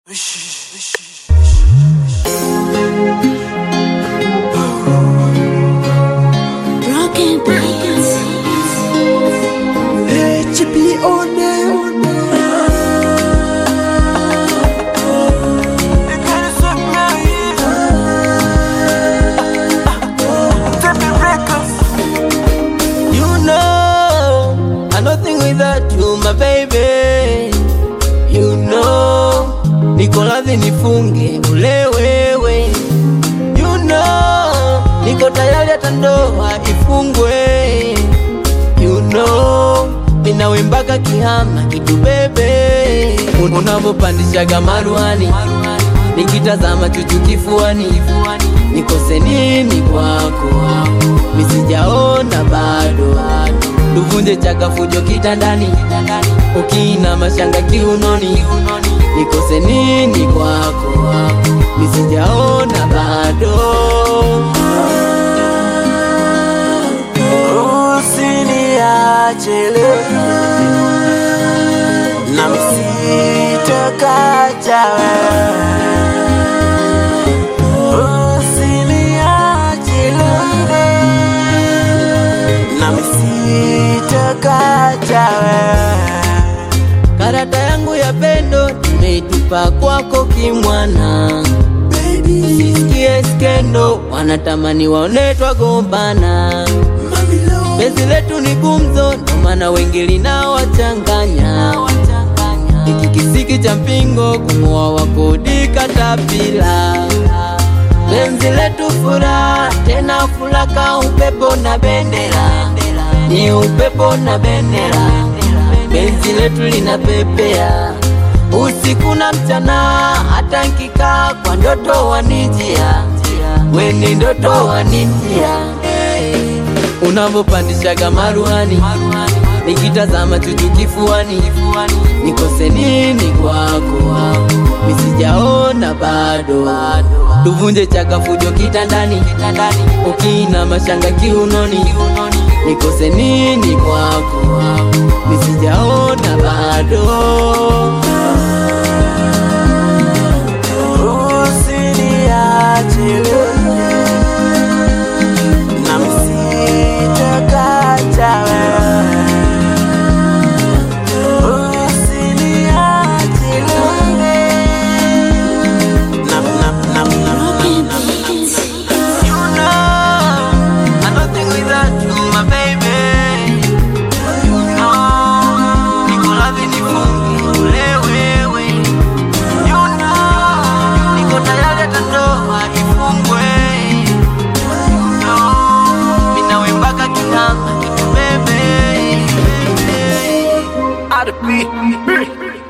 Broken beats. You know, I nothing without you, my baby. You know, niko radhi nifunge ule wewe. You know, niko tayari hata ndoa ifungwe. You know, ninawe mpaka kihama kitu bebe. Unavyopandishaga maruani, nikitazama chuchu kifuani, nikose nini kwako? Misijaona bado, tuvunje chaka fujo kitandani, ukina mashanga kiunoni, nikose nini kwako? Misijaona bado. Usiniache leo na misitokacha Usiniache leo na misitokacha Karata yangu ya pendo nimeitupa kwako kimwana, sisikie skendo, wanatamani waone twagombana. Penzi letu ni gumzo, ndo maana wengi linawachanganya. Hiki kisiki cha mpingo kumoa wakodi katapila. Penzi letu furaha, tena fulaka, upepo na bendera, ni upepo na bendera. Penzi letu linapepea usiku na mchana, hata nkikaa kwa ndoto wanijia, weni ndoto wanijia unavyopandishaga maruani, nikitazama chuchu kifuani, nikose nini kwako? Misijaona bado, tuvunje chaka fujo kitandani, ukina mashanga kiunoni, nikose nini kwako? Misijaona bado. Usiniache leo na misitokacha Usiniache leo na na na na Broken beats. You know, I nothing without you, my baby. You know, niko radhi nifunge ule wewe. You know, niko tayari hata ndoa ifungwe. You know, mimi nawe mpaka kihama kitu bebe. I'd be